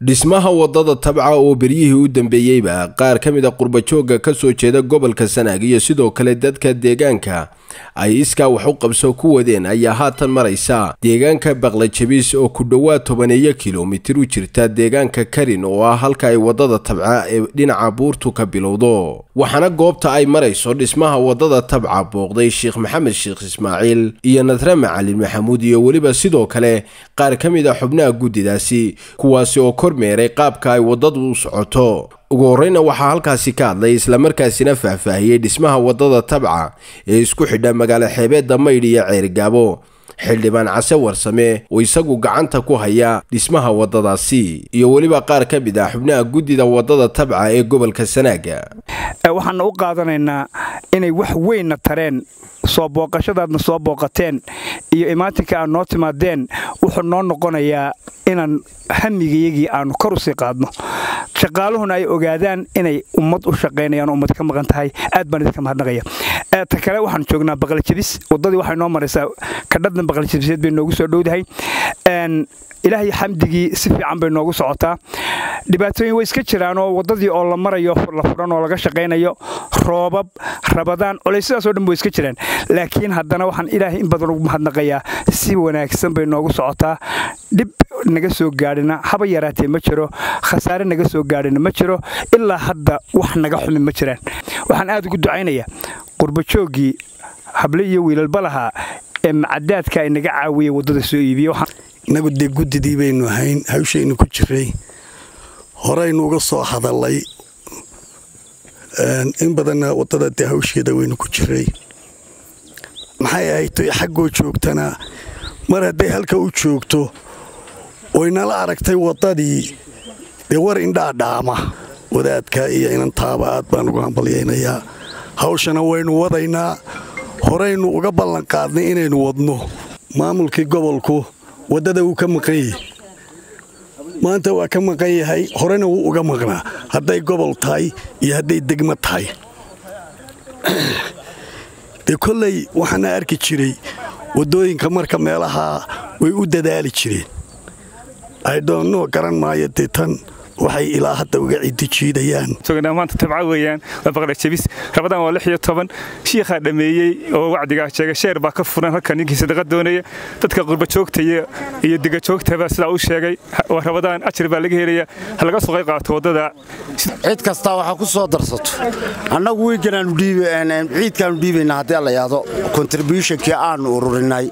dhismaha wadada tabca oo beryihii u dambeeyeyba qaar ka mid a qurbajoogga ka soo jeeda gobolka sanaag iyo sidoo kale dadka deegaanka ay iskaa wax u qabso ku wadeen ayaa haatan maraysa deegaanka baqlajabis oo ku dhowaad tobaneeyo kilomitir u jirta deegaanka karin oo ah halka ay wadada tabca ee dhinaca buurtu ka bilowdo waxaana goobta ay marayso dhismaha wadada tabca booqday sheekh maxamed sheekh ismaaciil iyo nadre macalin maxamuud iyo weliba sidoo kale qaar ka mid a xubnaha guddidaasi kuwaasi oo kormeeray qaabka ay waddadu u socoto ugu horreyna waxaa halkaasi ka hadlay islamarkaasina faahfaahiyey dhismaha waddada tabca ee isku xidha magaalo xeebeedda maydh iyo ceerigaabo xildhibaan case warsame oo isagu gacanta ku haya dhismaha waddadaasi iyo weliba qaar ka mid ah xubnaha guddida waddada tabca ee gobolka sanaaga waxaana u qaadanaynaa inay wax weynna tareen soo booqashadaadna soo booqateen iyo imaatinka aad noo timaadeen wuxuu noo noqonayaa inaan hamigayagii aanu kor u sii qaadno shaqaaluhuna ay ogaadaan inay ummad u shaqaynayaan ummad ka maqan tahay aad baan idinka mahadnaqaya ta kale waxaan joognaa baqaljabis waddadii waxay noo maraysaa kadhadna baqaljabiseed bay noogu soo dhowdahay ilaahay xamdigii si fiican bay noogu socotaa dhibaatooyin way iska jiraanoo waddadii oo la marayo la furan oo laga shaqaynayo roobab rabadaan coleysyadaasoo dhan way iska jiraan laakiin haddana waxaan ilaahay in badan ugu mahadnaqayaa si wanaagsan bay noogu socotaa dhib naga soo gaadhina haba yaraatee ma jiro khasaare naga soo gaadhina ma jiro ilaa hadda wax naga xumi ma jiraan waxaan aad ugu ducaynayaa qurbajooggii hable iyo wiilalba lahaa ee macadaadka ay naga caawiyey waddada soo iibiye innagu dee guddidii baynu ahayn hawshaynu ku jiray horaynu uga soo hadallay in badanna waddada dee hawsheeda waynu ku jiray maxay ahayd xaggoo joogtana mar hadday halka u joogto oynala aragtay waddadii dee war indhaadhaama wadaadka iyo inantaaba aad baan ugu hambalyaynayaa hawshana waynu wadaynaa horaynu uga ballanqaadnay inaynu wadno maamulkii gobolku waddada wuu ka maqan yahay maanta waa ka maqan yahay horena wuu uga maqnaa hadday gobol tahay iyo hadday degmo tahay dee kolley waxaana arki jiray waddooyinka marka meelahaa way u dadaali jireen aydhoonno garan maayo dee tan waxay ilaa hadda uga ciddi jiidayaan maanta tabca weeyaan waa baqlajabis rabadaan waa lix iyo toban shiikhaa dhammeeyey oo wacdigaa sheegay sheer baa ka furan halka ninkii sadaqa doonaya dadka qurbajoogtaya iyo digajoogtaba sidaa u sheegay waa rabadaan ajar baa laga helaya ha laga soo qayb qaato waddada cid kastaa waxaa ku soo darsato annagu wiiganaanu ciidkaanu dhiibaynaa haddii alla yaado kontributionkii aanu ururinay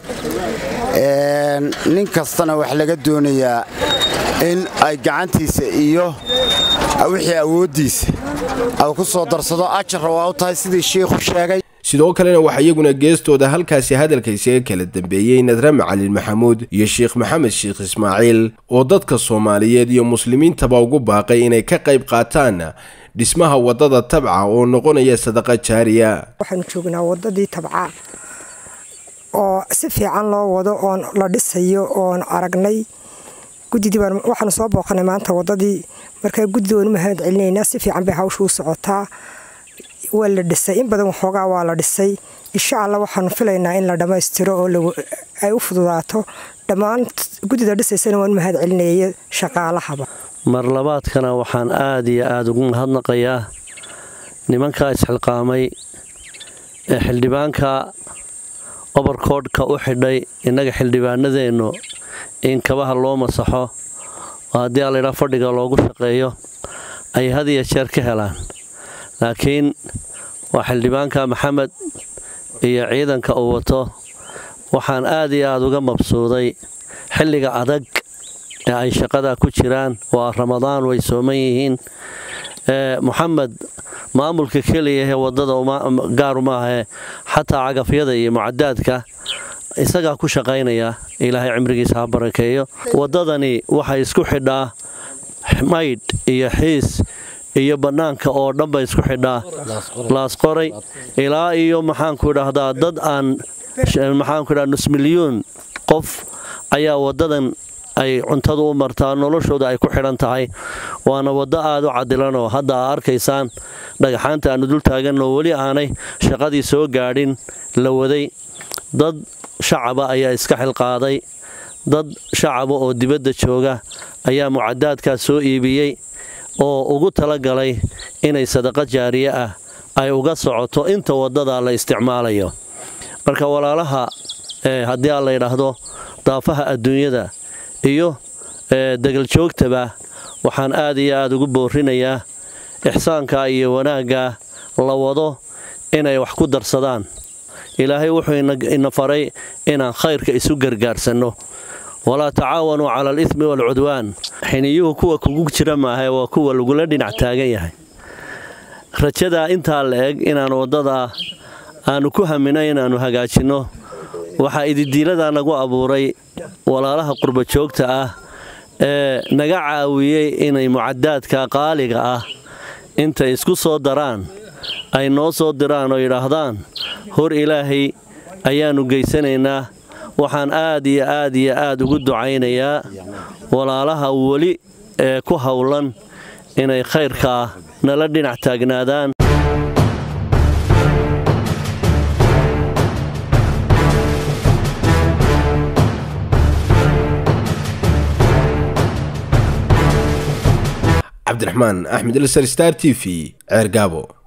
nin kastana wax laga doonayaa in ay gacantiisa iyo wixii awooddiisa ay ku soo darsado ajarra waa u tahay sidii shiikhu sheegay sidoo kalena waxaa iyaguna geestooda halkaasi hadalka isaga kala dambeeyey nadre macalin maxamuud iyo sheekh maxamed sheekh ismaaciil oo dadka soomaaliyeed iyo muslimiintaba ugu baaqay inay ka qayb qaataan dhismaha waddada tabca oo noqonaya sadaqa jaariya waxaanu joognaa waddadii tabca oo si fiican loo wado oon la dhisayo oon aragnay guddidii waxaanu soo booqanay maanta waddadii markaa guddida waanu mahad celinaynaa si fiican bay hawsha u socotaa waa la dhisay in badan waxoogaa waa la dhisay insha allah waxaanu filaynaa in la dhammaystiro oo ay u fududaato dhammaan guddida dhisaysana waanu mahad celinaya shaqaalahaba mar labaadkana waxaan aad iyo aada ugu mahadnaqayaa nimankaa isxilqaamay ee xildhibaanka obarkoodhka u xidhay innaga xildhibaanadeennu in kabaha loo masaxo oo haddii allayidhaa fadhiga loogu shaqeeyo ay had iyo jeer ka helaan laakiin waa xildhibaanka maxamed iyo ciidanka uu wato waxaan aad iyo aada uga mabsuuday xilliga adag ee ay shaqada ku jiraan waa ramadaan way sooman yihiin moxamed maamulka keliya ee waddada gaaru maahee xataa cagafyada iyo mucadaadka isagaa ku shaqaynaya ilaahay cimrigiisa ha barakeeyo waddadani waxay isku xidhaa maydh iyo xiis iyo bannaanka oo dhan bay isku xidhaa laasqoray ilaa iyo maxaanku idhaahdaa dad aan maxaanku idhaha nus milyuun qof ayaa waddadan ay cuntadu u martaa noloshooda ay ku xidhan tahay waana waddo aad u cadilanoo hadda aa arkaysaan dhagaxaanta aannu dul taaganoo weli aanay shaqadii soo gaadhin la waday dad shacaba ayaa iska xilqaaday dad shacaba oo dibadda jooga ayaa mucadaadkaas soo iibiyey oo ugu talagalay inay sadaqa jaariye ah ay uga socoto inta waddadaa la isticmaalayo marka walaalaha haddii aan la yidhaahdo daafaha adduunyada iyo degaljoogtaba waxaan aad iyo aad ugu boorinayaa ixsaanka iyo wanaagga la wado inay wax ku darsadaan ilaahay wuxuu ina faray inaan khayrka isu gargaarsanno walaa tacaawanuu cala alismi waalcudwaan xiniyuhu kuwa kugu jira maahae waa kuwa lagula dhinac taagan yahay rajadaa intaa la eg inaan waddadaa aannu ku hamino inaannu hagaajinno waxaa ididiiladaa nagu abuuray walaalaha qurbajoogta ah ee naga caawiyey inay mucadaadka qaaliga ah intay isku soo daraan ay noo soo diraan oo yidhaahdaan hor ilaahay ayaannu geysanaynaa waxaan aad iyo aad iyo aad ugu ducaynayaa walaalaha weli ee ku howlan inay khayrkaa nala dhinac taagnaadaan cabdiraxmaan axmed ilsar star t v ceer gaabo